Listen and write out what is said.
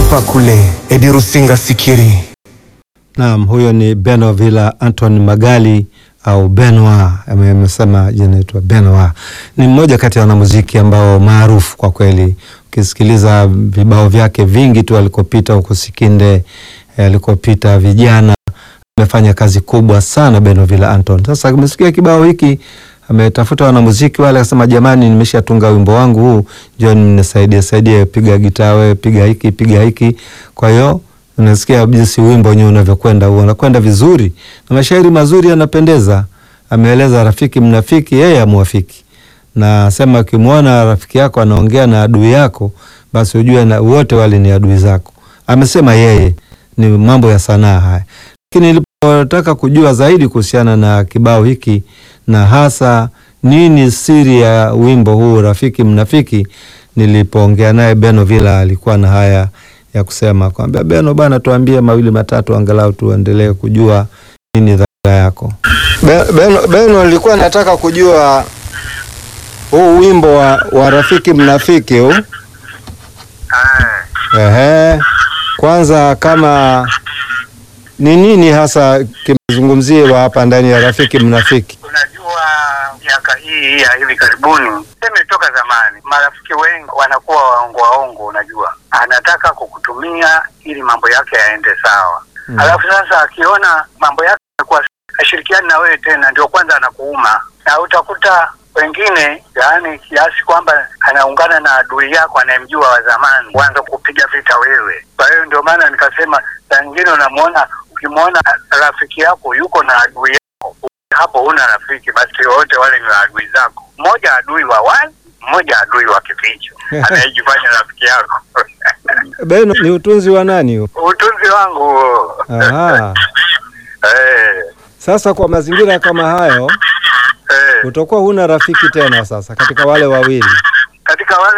hapa kule Edi Rusinga Sikiri. Naam, huyo ni Beno Villa Anton Magali au Benoit, ame- amesema jina naitwa Benoit. Ni mmoja kati ya wanamuziki ambao maarufu kwa kweli. Ukisikiliza vibao vyake vingi tu alikopita huko Sikinde, eh, alikopita vijana, amefanya kazi kubwa sana Beno Villa Anton. Sasa amesikia kibao hiki ametafuta wanamuziki wale, akasema jamani, nimeshatunga wimbo wangu huu, njoni mnisaidie saidie, piga gitaa wewe, piga hiki, piga hiki. Kwa hiyo unasikia jinsi wimbo wenyewe unavyokwenda, huo unakwenda vizuri na mashairi mazuri yanapendeza. Ameeleza rafiki mnafiki, yeye amwafiki, na sema ukimwona rafiki yako anaongea na adui yako, basi ujue na wote wale ni adui zako. Amesema yeye, ni mambo ya sanaa haya. Lakini nilipotaka kujua zaidi kuhusiana na kibao hiki na hasa nini siri ya wimbo huu rafiki mnafiki, nilipoongea naye Beno Villa alikuwa na haya ya kusema kwamba Beno bana, tuambie mawili matatu angalau tuendelee kujua nini dhamira yako. Be- Beno, Beno nilikuwa nataka kujua huu wimbo wa, wa rafiki mnafiki huu ehe, kwanza kama ni nini hasa kimezungumziwa hapa ndani ya rafiki mnafiki? Unajua, miaka hii ya hivi karibuni, seme toka zamani, marafiki wengi wanakuwa waongo waongo. Unajua, anataka kukutumia ili mambo yake yaende sawa Mm. alafu sasa akiona mambo yake yamekuwa ashirikiani na wewe tena, ndio kwanza anakuuma, na utakuta wengine, yaani kiasi kwamba anaungana na adui yako anayemjua wa zamani, kuanza kupiga vita wewe. Kwa hiyo ndio maana nikasema, saa nyingine unamwona, ukimwona rafiki yako yuko na adui yako, hapo huna rafiki, basi wote wale ni adui zako. Mmoja adui wa wazi, mmoja adui wa kificho, anayejifanya rafiki yako. Beno, ni utunzi wa nani huu? Utunzi wangu huo. Aha. Eh, Sasa kwa mazingira kama hayo eh. utakuwa huna rafiki tena sasa katika wale wawili. katika wale